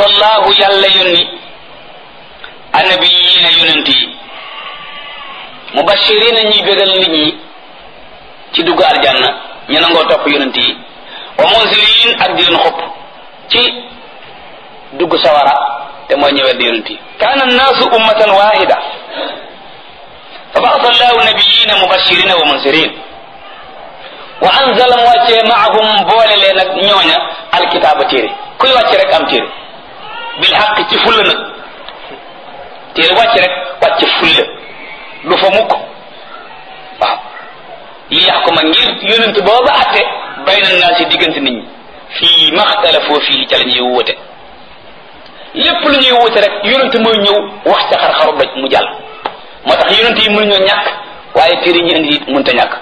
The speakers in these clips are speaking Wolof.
allahu yàlla yónni annabiyiina yonent yi mubashirina ñuy bégal nit ñi ci dugg aljanna ñu nangoo topp yonent yi wa munzirin ak di leen xupp ci dugg sawara te mooy ñëwee di yonent yi kaana annaasu ummatan wahida fa ba'atha allahu nabiyina mubashirina wa munzirin wa anzala mu wàccee maahum boole leen ak ñooña alkitaaba téere kuy wàcc rek am téere bil xaq ci fulla nag téere wàcc rek wàcc fulla du fa mukk waaw li yax ko ma ngir yonent booba atte bayna naa si diggante nit ñi fii maxtalafoo fii ca la ñuy wóote lépp lu ñuy wóote rek yonent mooy ñëw wax ca xar-xaru doj mu jàll moo tax yonent yi mënuñoo ñàkk waaye téere ñu indi it mënta ñàkk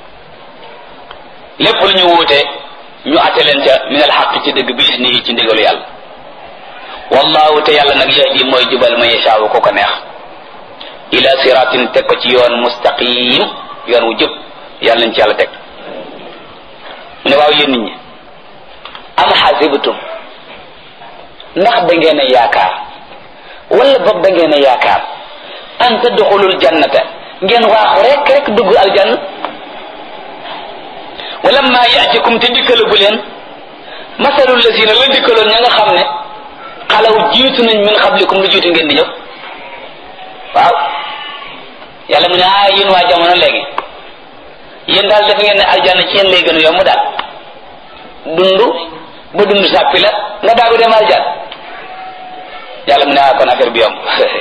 lépp lu ñu wóote ñu atte leen ca min al xaq ci dëgg bi isni ci ndigalu yàlla wallahu te yàlla nag yahdi mooy jubal ma yashaawu ko ko neex ila siratin teg ko ci yoon mustaqim yoon wu jub yàlla nañ ci yàlla teg mu ne waaw yéen nit ñi am xasibtum ndax da ngeen a yaakaar wala boog da ngeen a yaakaar an tadxulul jannata ngeen waaxu rek rek dugg aljanna wala ma yaatikum te dikkalagu leen masalul lazina la dikkaloon ña nga xam ne xalaw jiitu nañ min xablikum lu jiitu ngeen di ñëw waaw yàlla mu ne ah yéen waa jamono léegi yéen daal def ngeen ne aljanna ci yéen lay gën a yomb daal dund ba dund sàppi la nga daagu dem aljanna yàlla mu ne ah kon affaire bi yomb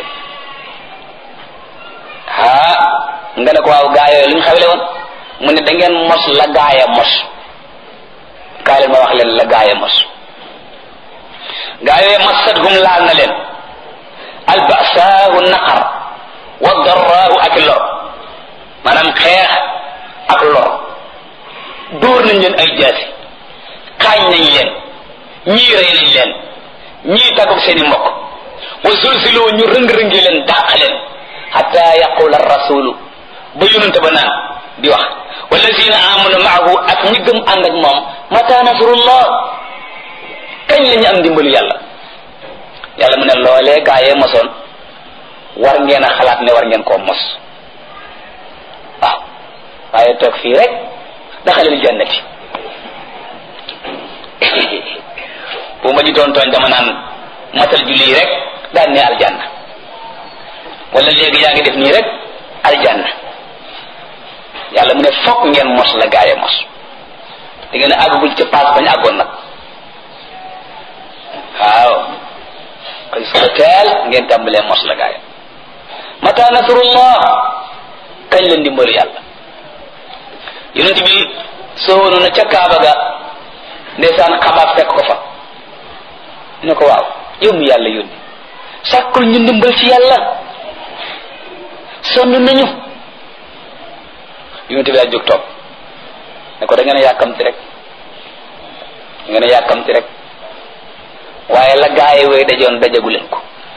ah nga ne ko waaw gaa yooyu lu ñu xawle woon mu ne da ngeen mos la gaaya mos kaay leen ma wax leen la gaaya mos gaa yooyu massatuhum laal na leen albasaahu naqar wa darraahu ak lor maanaam xeex ak lor dóor nañ leen ay jaasi xaañ nañ leen ñii rey nañ leen ñii tàggoog seeni mbokk wa zulziloo ñu rëng-rëngi leen dàq leen xata yaqula rasulu ba yonente ba naan di wax wallazina amanu maahu ak ñi gëm ànd ak moom mata nasrullah kañ la ñu am ndimbalu yàlla yàlla mu ne loolee gaayee mosoon war ngeen a xalaat ne war ngeen koo mos waaw waaye toog fii rek daxalil jannati bu ma ji doon tooñ dama naan matal julli rek daan ne aljanna wala léegi yaa ngi def nii rek aljanna yàlla mu ne fokk ngeen mos la gaayee mos da ngeen àggagul ca paas bañ àggoon nag waaw xëy suba teel ngeen tàmbalee mos la gaaya mata nasrullah kañ la ndimbalu yàlla yonent bi soowoonu na ca kaaba ga ndeysaan xabaat fekk ko fa ne ko waaw yow mi yàlla yónni sàkkul ñu ndimbal ci yàlla sonn nañu yonent bi daal jóg toog ne ko da ngeen a yàkkamti rek da ngeen a yàkkamti rek waaye la gaay way dajoon dajagu leen ko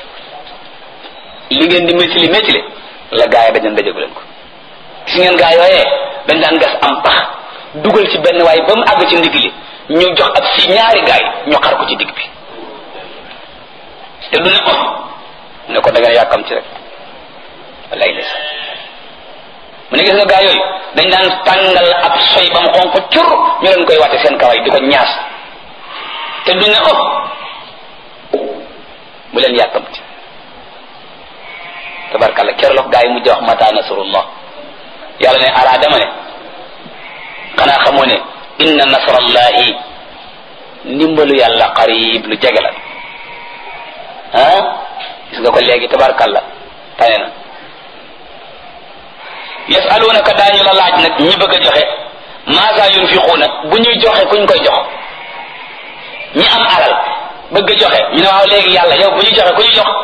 li ngeen di métili métili la gaay dajoon dajagu leen ko gis ngeen gaay yooyee dañ daan gas am pax dugal ci benn waaye ba mu àgg ci ndigg li ñu jox ab si ñaari gaay ñu xar ko ci digg bi te du ne oh ne ko da ngeen yàkkam ci rek wallaay des mu ne gis nga gaay yooyu dañ daan tàngal ab soy ba mu xonq cur ñu leen koy wàtte seen kaway di ko ñaas te du ne oh bu leen yàkkamti tabarkalla keroog gaa yi mujj wax mata nasrullah yàlla ne alaa dama ne xanaa xamoo ne inna nasrallahi ndimbalu yàlla qarib lu jege la ah gis nga ko léegi tabarkalla tane na yasalunaka daañu la laaj nag ñi bëgg a joxe maasa yunfiquuna bu ñuy joxe kuñ koy jox ñi am alal bëgg a joxe ñu ne waaw léegi yàlla yow bu ñu joxe ku ñu jox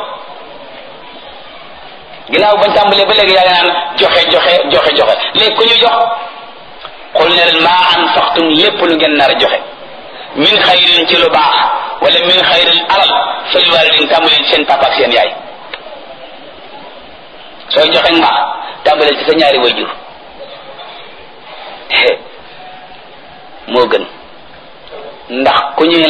ginnaaw bañ tàmbalee ba léegi yaa ngi naan joxe joxe joxe joxe léegi ku ñu jox xul ne leen maa anfaqtum lépp lu ngeen nar a joxe min xayrin ci lu baax wala min xayrin alal fal walidin tàmbalee ci seen papa ak seen yaay sooy joxe mbaax tàmbalee ci sa ñaari wayjur moo gën ndax ku ñuy